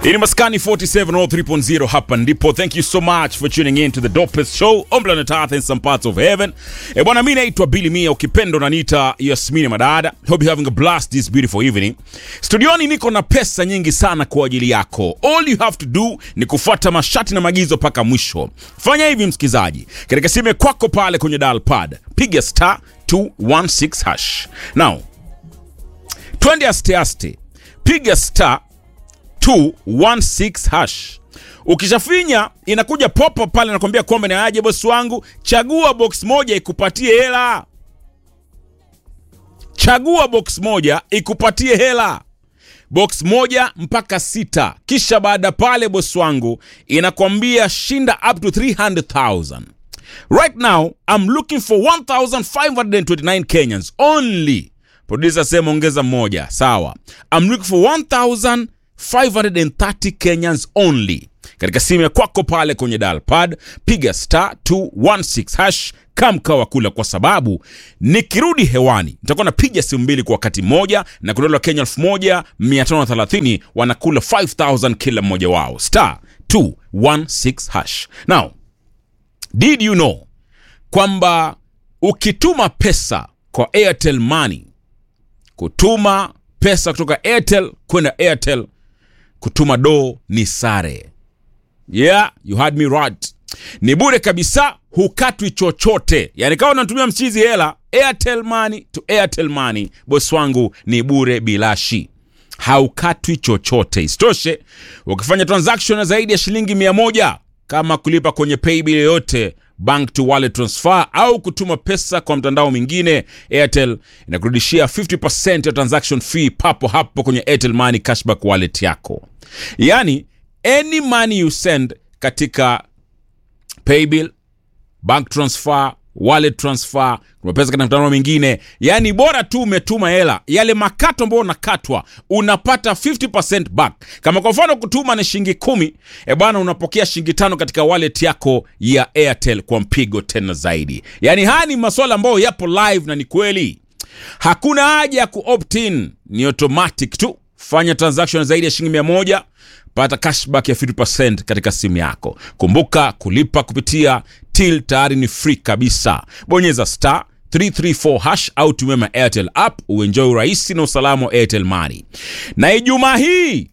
Ini Maskani 4703.0 hapa ndipo. Thank you so much for tuning in to the dopest show on planet Earth in some parts of heaven. E bwana, mimi naitwa Billy Mia, ukipenda unaniita Yasmini Madada. Hope you having a blast this beautiful evening. Studioni niko na pesa nyingi sana kwa ajili yako. All you have to do ni kufuata masharti na maagizo mpaka mwisho. Fanya hivi msikizaji, katika simu kwako pale kwenye dial pad, piga star 216 hash. Now, twende aste aste, piga star 216 hash. Ukishafinya inakuja popo pale, nakwambia kwamba ni aje bosi wangu, chagua box moja ikupatie hela. Chagua box moja ikupatie hela, box moja mpaka sita. Kisha baada pale, bosi wangu, inakwambia shinda up to 300,000. Right now I'm looking for 1529 Kenyans only. Producer sema ongeza mmoja, sawa. I'm looking for 1530 Kenyans only. Katika simu ya kwako pale kwenye dial pad piga star 216 hash kamkawa kula, kwa sababu nikirudi hewani nitakuwa napiga simu mbili kwa wakati mmoja, na kuna wale wa Kenya 1530 wanakula 5000 kila mmoja wao, star 216 hash. Now, did you know kwamba ukituma pesa kwa Airtel Money, kutuma pesa kutoka Airtel kwenda Airtel, kutuma do ni sare. Yeah, you had me right. Ni bure kabisa, hukatwi chochote. Yani kama unatumia mchizi hela Airtel Money to Airtel Money, bosi wangu, ni bure bilashi, haukatwi chochote. Isitoshe, ukifanya transaction ya zaidi ya shilingi mia moja kama kulipa kwenye paybill yoyote bank to wallet transfer au kutuma pesa kwa mtandao mwingine, Airtel inakurudishia 50% ya transaction fee papo hapo kwenye Airtel Money cashback wallet yako. Yani any money you send katika paybill, bank transfer, wallet transfer, kuna pesa katika mtandao mwingine, yani bora tu umetuma hela, yale makato ambayo unakatwa unapata 50% back. Kama kwa mfano kutuma ni shilingi kumi, e bwana, unapokea shilingi tano katika wallet yako ya Airtel kwa mpigo tena zaidi. Yani haya ni masuala ambayo yapo live na ni kweli, hakuna haja ya kuopt in, ni automatic tu. Fanya transaction zaidi ya shilingi mia moja pata cashback ya 50% katika simu yako. Kumbuka kulipa kupitia till tayari ni free kabisa. Bonyeza star 334 hash au tumia ma Airtel app uenjoy urahisi na usalama wa Airtel Money. Na Ijumaa hii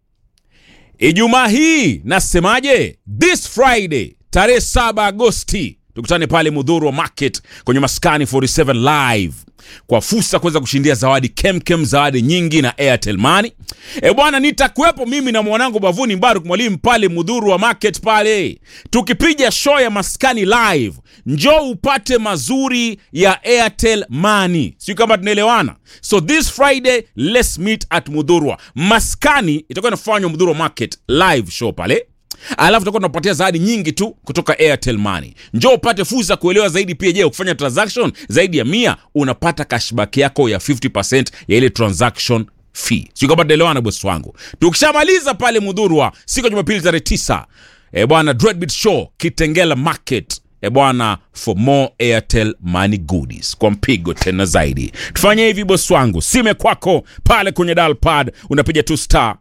Ijumaa hii nasemaje? This Friday tarehe 7 Agosti tukutane pale Mudhuru Market kwenye Maskani 47 live kwa fursa kuweza kushindia zawadi kemkem, zawadi nyingi na Airtel Money. E bwana, nitakuwepo mimi na mwanangu Bavuni Mbaruk Mwalimu pale Mudhuru wa Market pale tukipiga show ya Maskani live. Njoo upate mazuri ya Airtel Money, sio kama tunaelewana? So this Friday let's meet at Mudhurwa Maskani, itakuwa inafanywa Mudhurwa Market live show pale alafu tutakuwa tunapatia zawadi nyingi tu kutoka Airtel Money. Njoo upate fursa kuelewa zaidi. Pia je, ukifanya transaction zaidi ya mia unapata cashback yako ya 50% ya ile transaction fee. Sio kama tunaelewana bosi wangu. Tukishamaliza pale Mudhurwa siku ya Jumapili tarehe 9, eh bwana, Dreadbeat Show Kitengela Market e bwana, for more Airtel Money goodies kwa mpigo tena zaidi. Tufanye hivi bosi wangu, sime kwako pale kwenye dial pad unapiga tu star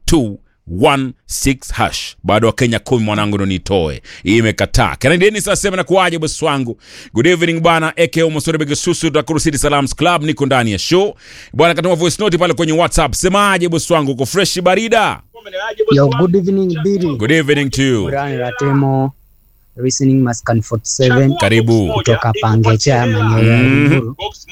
216 hash. Bado wa Kenya kumi mwanangu, ndo nitoe hii, imekataa kanadeni. Sasa sema na kuaje bosi wangu, good evening bwana eke umosore bege susu Nakuru City Salams Club, niko ndani ya show bwana. Katuma voice note pale kwenye WhatsApp, semaje bosi wangu, uko fresh barida? Yo, good evening Billy. Good evening to you, Brian Ratemo, listening Maskan 47 karibu. kutoka Pangecha maeneo ya Mm. Limuru.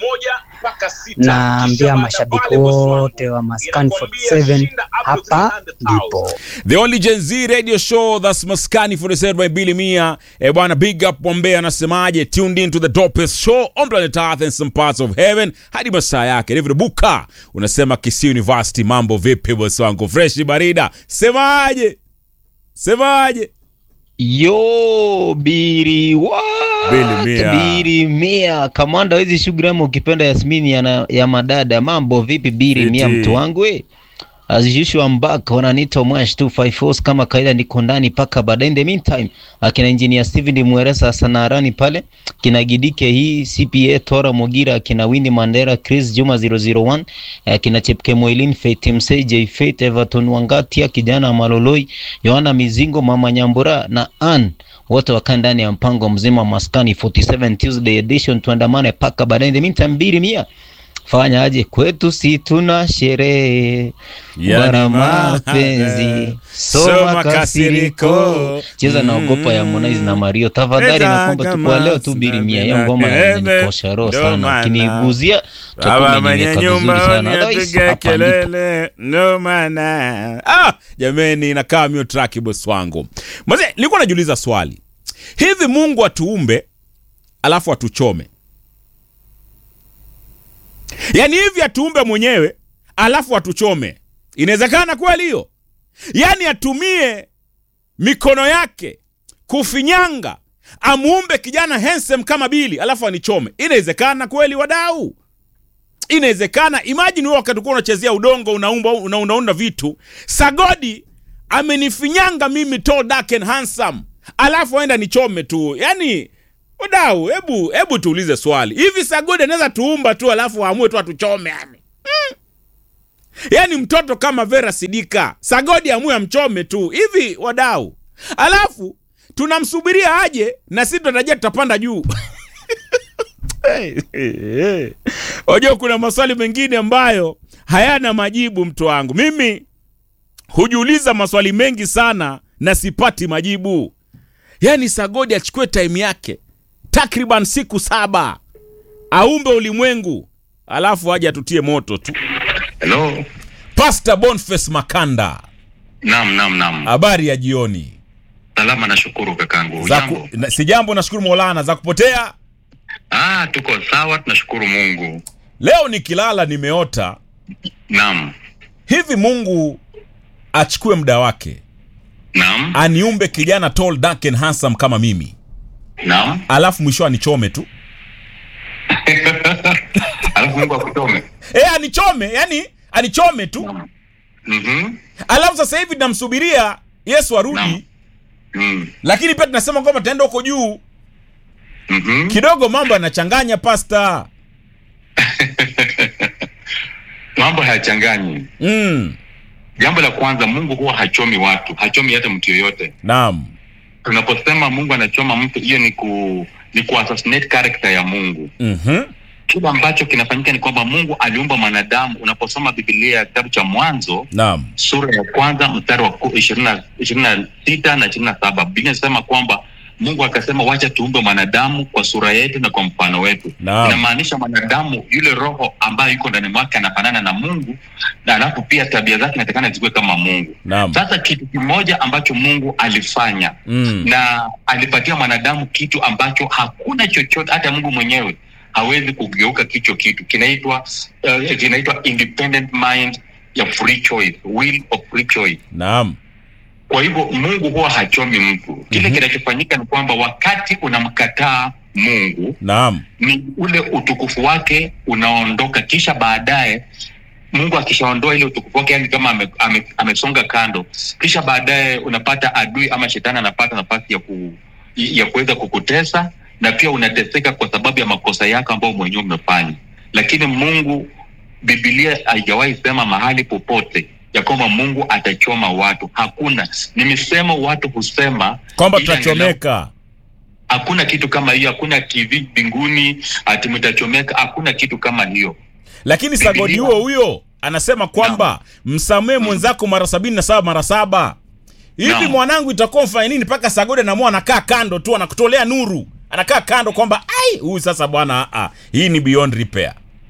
Naambia mashabiki wote wa Maskan 47 hapa ndipo. The only Gen Z radio show that's Maskani 47 by Billy Mia. Eh bwana, big up Bombay anasemaje? Tuned in to the dopest show on planet Earth and some parts of heaven. Hadi masaa yake. David Buka unasema Kisii University, mambo vipi bosi wangu? Fresh barida. Semaje? Semaje? Yo biri what? Bili Mia. Biri Mia kamanda hizi shughuli ama ukipenda Yasmini ya, na- ya madada mambo vipi biri Fiti. Mia mtu wangu we As usual I'm back wananiita Mwash 254 kama kawaida, niko ndani paka baadaye. In the meantime, akina engineer Steven Mweresa Sanarani pale, kina Gidike hii CPA Tora Mogira, akina Winnie Mandera, Chris Juma 001, akina Chepke Moilin, Faith Msei, J Faith, Everton Wangatia, kijana Maloloi, Yohana Mizingo, Mama Nyambura na Ann wote wakaa ndani ya mpango mzima maskani 47 Tuesday edition, tuandamane paka baadaye. In the meantime, biri mia fanya aje kwetu, si tuna sherehe bara mapenzi soma kasiriko cheza na ogopa ya Harmonize na Mario tafadhali, na kwamba tuko leo tu biri mia ya ngoma inanikosha roho sana, kiniguzia tutakuwa nimeweka vizuri sana otherwise hapa ndipo kelele ndo maana ah, jameni inakaa mio track boss wangu mzee nilikuwa najiuliza swali hivi mungu atuumbe alafu atuchome yaani hivi atuumbe mwenyewe alafu atuchome inawezekana kweli hiyo yaani atumie mikono yake kufinyanga amuumbe kijana handsome kama bili alafu anichome inawezekana kweli wadau inawezekana imajini wewe wakati kuwa unachezea udongo unaumba una, unaunda vitu sagodi amenifinyanga mimi tall dark and handsome alafu aenda nichome tu yani wadau hebu hebu tuulize swali hivi sagodi anaweza tuumba tu alafu aamue tu atuchome yani mm. yani mtoto kama vera sidika sagodi amue amchome tu hivi wadau alafu tunamsubiria aje na sisi tunatarajia tutapanda juu Wajua kuna maswali mengine ambayo hayana majibu, mtu wangu. Mimi hujiuliza maswali mengi sana na sipati majibu. Yaani Sagodi achukue time yake takriban siku saba aumbe ulimwengu, alafu aje atutie moto tu. Hello. Pastor Boniface Makanda, Naam, naam, naam. habari ya jioni. Salama nashukuru kakangu. Za Jambo. ku, na, si jambo, nashukuru Maulana. Za kupotea Ah, tuko sawa tunashukuru Mungu. leo nikilala nimeota Naam. hivi, Mungu achukue muda wake Naam. aniumbe kijana tall dark and handsome kama mimi Naam. alafu mwisho anichome tu Alafu Mungu akuchome. e, anichome yani anichome tu Naam. Mhm. alafu sasa hivi namsubiria yesu arudi Naam. Mm. lakini pia tunasema kwamba taenda huko juu Mhm. kidogo mambo yanachanganya pasta Mambo hayachanganyi. mm. Jambo la kwanza, Mungu huwa hachomi watu, hachomi hata mtu yoyote. naam Tunaposema Mungu anachoma mtu, hiyo ni ku ni ku assassinate character ya Mungu. mm-hmm. Kile ambacho kinafanyika ni kwamba Mungu aliumba mwanadamu. Unaposoma Biblia ya kitabu cha Mwanzo naam sura ya kwanza mstari wa ku- ishirini na ishirini na sita na ishirini na saba Biblia inasema kwamba Mungu akasema wacha tuumbe mwanadamu kwa sura yetu na kwa mfano wetu. Naam. Inamaanisha mwanadamu yule roho ambayo yuko ndani mwake anafanana na Mungu, na alafu pia tabia zake inatakana zikuwe kama Mungu. naam Sasa kitu kimoja ambacho Mungu alifanya mm. na alipatia mwanadamu kitu ambacho hakuna chochote, hata Mungu mwenyewe hawezi kugeuka kicho kitu. Kinaitwa uh, kinaitwa independent mind ya free choice, will of free choice. naam Kwa hivyo Mungu huwa hachomi mtu. Kile Mhm. kinachofanyika ni kwamba wakati unamkataa Mungu naam ni ule utukufu wake unaondoka, kisha baadaye Mungu akishaondoa ile utukufu wake, yani kama ame, ame, amesonga kando, kisha baadaye unapata adui ama shetani anapata nafasi ya ku, ya kuweza kukutesa na pia unateseka kwa sababu ya makosa yako ambayo mwenyewe umefanya. Lakini Mungu, Biblia haijawahi sema mahali popote ya kwamba Mungu atachoma watu. Hakuna, ni misemo watu husema kwamba ili angalau- tutachomeka hakuna kitu kama hiyo hakuna tv mbinguni ati mtachomeka hakuna kitu kama hiyo lakini sagodi Biblia- huo huyo anasema kwamba msamee mwenzako mara sabini na saba mara saba hivi Naam. mwanangu itakuwa mfanya nini mpaka sagodi anamua anakaa kando tu anakutolea nuru anakaa kando kwamba ai huyu sasa bwana ah, hii ni beyond repair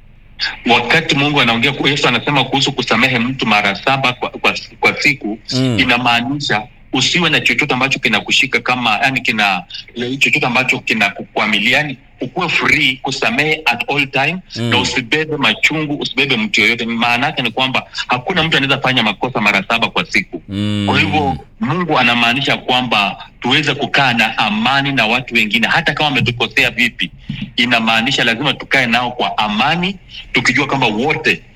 wakati mungu anaongea yesu anasema kuhusu kusamehe mtu mara saba kwa, kwa, kwa siku Mm. inamaanisha usiwe na chochote ambacho kinakushika kama yani kina chochote ambacho kinakukwamilia yani ukuwe free kusamehe at all time Mm. na usibebe machungu usibebe mtu yoyote maana yake ni kwamba hakuna mtu anaweza fanya makosa mara saba kwa siku mm. Kwa hivyo Mungu anamaanisha kwamba tuweze kukaa na amani na watu wengine, hata kama wametukosea vipi. Inamaanisha lazima tukae nao kwa amani, tukijua kwamba wote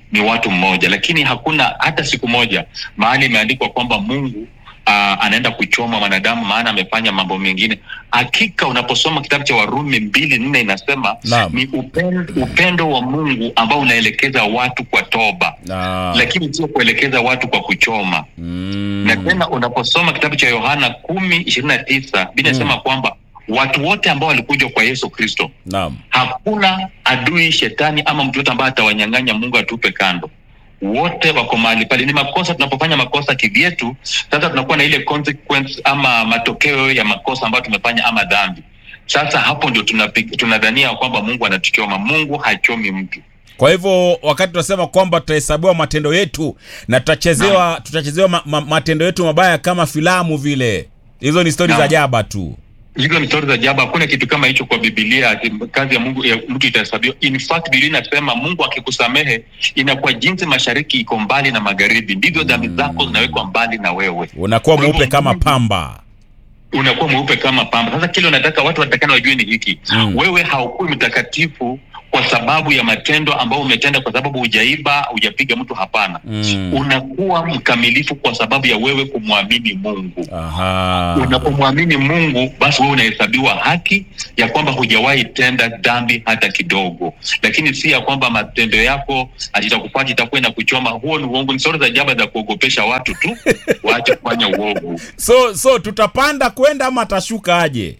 ni watu mmoja lakini hakuna hata siku moja mahali imeandikwa kwamba mungu uh, anaenda kuchoma mwanadamu maana amefanya mambo mengine hakika unaposoma kitabu cha warumi mbili nne inasema Naam. ni upendo, upendo wa mungu ambao unaelekeza watu kwa toba Na, lakini sio kuelekeza watu kwa kuchoma mm, na tena unaposoma kitabu cha yohana kumi ishirini na tisa bili inasema kwamba watu wote ambao walikuja kwa yesu kristo naam. hakuna adui shetani ama mtu yote ambaye atawanyang'anya mungu atupe kando wote wako mahali pale ni makosa tunapofanya makosa kivyetu sasa tunakuwa na ile consequence ama matokeo ya makosa ambayo tumefanya ama dhambi sasa hapo ndio tunapi- tunadhania kwamba mungu anatuchoma mungu hachomi mtu Kwa hivyo wakati tunasema kwamba tutahesabiwa matendo yetu na tutachezewa tutachezewa ma, ma, matendo yetu mabaya kama filamu vile, hizo ni stori za Naam. jaba tu. hizo ni stori za ajabu hakuna kitu kama hicho kwa bibilia ati kazi ya mungu ya mtu itahesabiwa in fact biblia inasema mungu akikusamehe inakuwa jinsi mashariki iko mbali na magharibi ndivyo dhambi zako zinawekwa mbali na wewe Unakuwa Kwa hivyo mweupe kama Mungu- pamba. unakuwa mweupe kama pamba sasa kile unataka watu watakana wajue ni hiki Mm. wewe haukui mtakatifu kwa sababu ya matendo ambayo umetenda kwa sababu hujaiba hujapiga mtu hapana Mm. unakuwa mkamilifu kwa sababu ya wewe kumwamini mungu Aha. unapomwamini mungu basi wewe unahesabiwa haki ya kwamba hujawahi tenda dhambi hata kidogo lakini si ya kwamba matendo yako atitakupata itakuwa na kuchoma huo ni uongo ni stori za jaba za kuogopesha watu tu waache kufanya uovu So so tutapanda kwenda ama atashuka aje?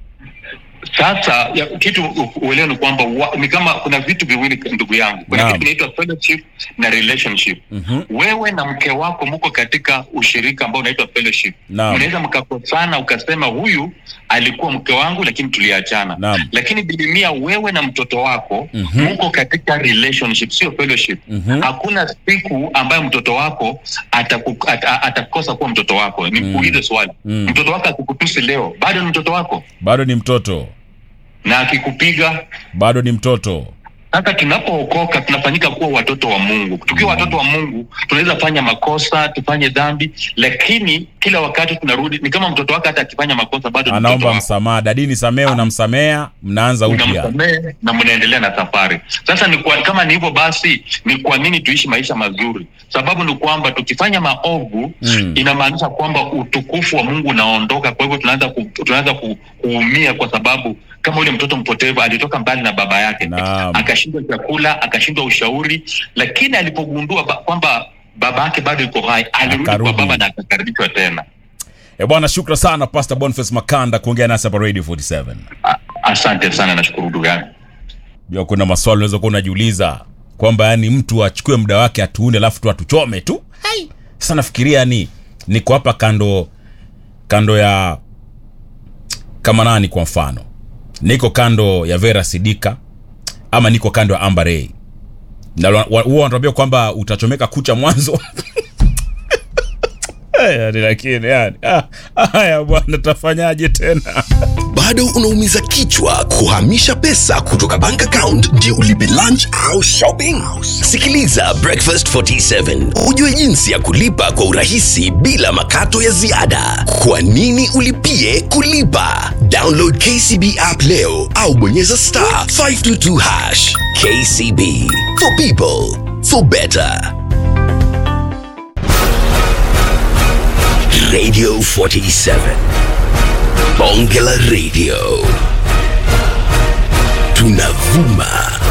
sasa ya, kitu u- uelewe ni kwamba wa- ni kama kuna vitu viwili ndugu yangu kuna Naam. kitu inaitwa fellowship na relationship Mhm. wewe na mke wako mko katika ushirika ambao unaitwa fellowship Naam. mnaweza mkakosana ukasema huyu alikuwa mke wangu lakini tuliachana Naam. lakini bilimia wewe na mtoto wako Mhm. mko katika relationship sio fellowship Mhm. hakuna siku ambayo mtoto wako ataku, at, at, atakosa kuwa mtoto wako nikuulize swali Mm. mtoto wako akikutusi leo bado ni mtoto wako Bado ni mtoto. na akikupiga Bado ni mtoto. sasa tunapookoka tunafanyika kuwa watoto wa mungu tukiwa watoto wa mungu tunaweza fanya makosa tufanye dhambi lakini kila wakati tunarudi ni kama mtoto wake hata akifanya makosa bado ni mtoto Anaomba wako. msamaha. Dadi nisamehe, unamsamea, mnaanza upya. unamsamehe na mnaendelea na safari sasa ni kwa, kama ni hivyo basi ni kwa nini tuishi maisha mazuri sababu ni kwamba tukifanya maovu Mm. inamaanisha kwamba utukufu wa mungu unaondoka kwa hivyo tunaanza ku, tunaanza ku, kuumia kwa sababu kama ule mtoto mpotevu alitoka mbali na baba yake Naam. akashindwa chakula akashindwa ushauri lakini alipogundua ba, kwamba baba yake bado yuko hai alirudi kwa Akarudi. baba na akakaribishwa tena E bwana, shukra sana Pastor Boniface Makanda kuongea nasi hapa Radio 47. A, asante sana nashukuru ndugu yangu Jua kuna maswali unaweza kuwa unajiuliza kwamba yani mtu achukue muda wake atuunde alafu tu atuchome tu. Hai. Sasa nafikiria ni niko hapa kando kando ya kama nani kwa mfano. Niko kando ya Vera Sidika ama niko kando ya Amber Ray. Na wa- wa- huwa wanatuambia kwamba utachomeka kucha mwanzo. Eh, yani lakini yani ah, haya bwana tafanyaje tena? bado unaumiza kichwa kuhamisha pesa kutoka bank account ndio ulipe lunch au shopping sikiliza breakfast 47 ujue jinsi ya kulipa kwa urahisi bila makato ya ziada kwa nini ulipie kulipa download kcb app leo au bonyeza star 522 hash kcb for people for better radio 47 bonge la radio tunavuma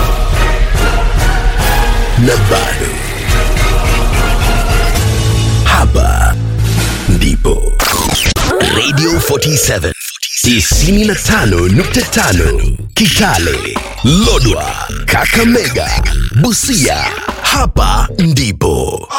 na bado hapa ndipo radio 47 95.5 kitale lodwa kakamega busia hapa ndipo